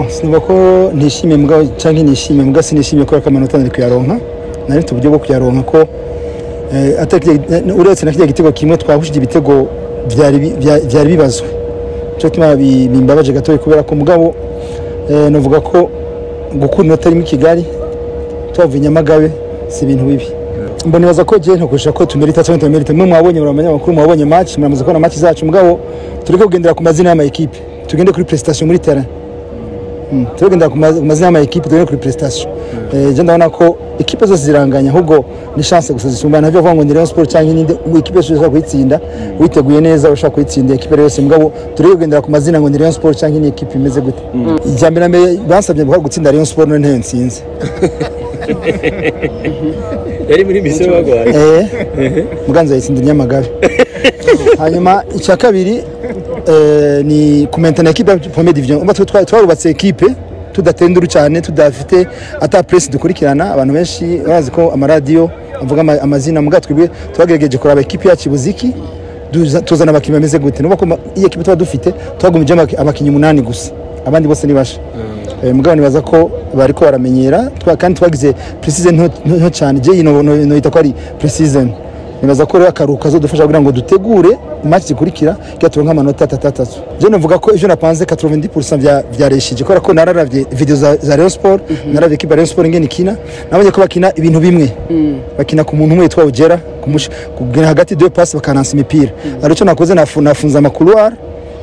sinavuga ko ntishimiye mbwa cyangwa ntishimiye mbwa sinishimiye kubera ko amanota nari kuyaronka nari mfite uburyo bwo kuyaronka ko eh, atari kirya- na- uretse na kiriya gitego kimwe twahushije ibitego byari bi- bya- byari bibazwe cyo tuma bimbabaje gatoya kubera ko mugabo eh, navuga ko gukura inota rimwe i kigali tubavuye i nyamagabe si ibintu bibi mbona ibaza ko jyewe ntukurusha ko tumerita cyangwa tutamerita mwe mwabonye muri abanyamakuru mwabonye match muramaze kubona match zacu mugabo tureke kugendera ku mazina y'amayikipe tugende kuri prestation muri terrain Mm, tureke kugendera ku maz- ku mazina y'amayikipe tugende kuri prestation Eh, je ndabona ko ikipe zose ziranganya ahubwo ni chance gusa zisumbana ntabyo bavuga ngo ni Rayon Sport cyangwa indi mu ikipe yose ushaka kuyitsinda witeguye neza ushaka kuyitsinda ikipe yose mugabo tureke kugendera ku mazina ngo ni Rayon Sport cyangwa indi ikipe imeze gute ijya mbere na mbere bansabye ngo gutsinda Rayon Sport none ntayo nsinze yari muri misiyo bagwaye eh muganza yitsinda nyamagabe hanyuma icya kabiri eh, ni kumentana ekipe ya Premier Division umva twe twa- twarubatse ekipe tudatenduru cyane tudafite ata press dukurikirana abantu benshi bazi ko amaradiyo avuga ama- amazina muga twebwe twagerageje kuraba ekipe ya Kibuziki duza- tuzana abakinnyi bameze gute nubwo ko ma- iyi ekipe tuba dufite twagumije abakinnyi umunani gusa abandi bose ni basha Eh, mugabo nibaza ko bari ko baramenyera twa- kandi twagize pre-season nto- nto nto cyane je ino ino- ino yita ko ari pre-season nibaza ko rero akaruhuko kazadufasha kugira ngo dutegure match zikurikira kigatuma nk'amanota atatu atatu je navuga ko ivyo napanze 90% vya vyareshije kubera ko nararavye video za, za Rayon Sport naravye equipe ya Rayon Sport ingene ikina nabonye ko bakina ibintu bimwe bakina ku muntu umwe yitwa Ugera kumusha kugira hagati deux passes bakanansa imipira ari cyo nakoze nafu- nafunze amakuluar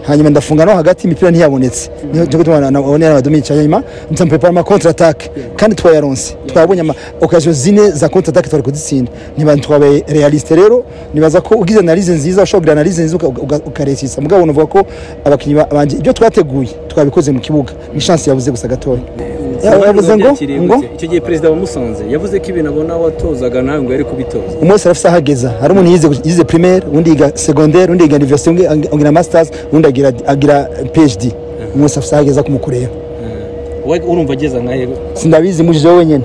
hanyuma ndafunga no hagati imipira ntiyabonetse niyo cyo gutuma nabone abadomi cyane nyuma ntampepa ma contre attaque kandi twayaronse twabonye ama occasion zine za contre attaque twari kuzitsinda niba twabaye realiste rero nibaza ko ugize analyse nziza ushobora kugira analyse nziza uka- uka- ukaresisa mugabo unavuga ko abakinnyi ba- banje ibyo twateguye twabikoze mu kibuga ni chance yabuze gusa gatoya Ya- yavuze ngo ngo icyo gihe perezida wamusanze yavuze ko ibintu abona watozaga nawe ngo yari kubitoza umwe wese arafise aho ageza hari umuntu yize, yize primaire undi yiga secondaire undi yiga university undi agira masters undi agira agira phd umwe wese afise aho ageza kumukureba wowe urumva ageza nkahe sindabizi mujijeho wenyine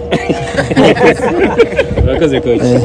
urakoze koci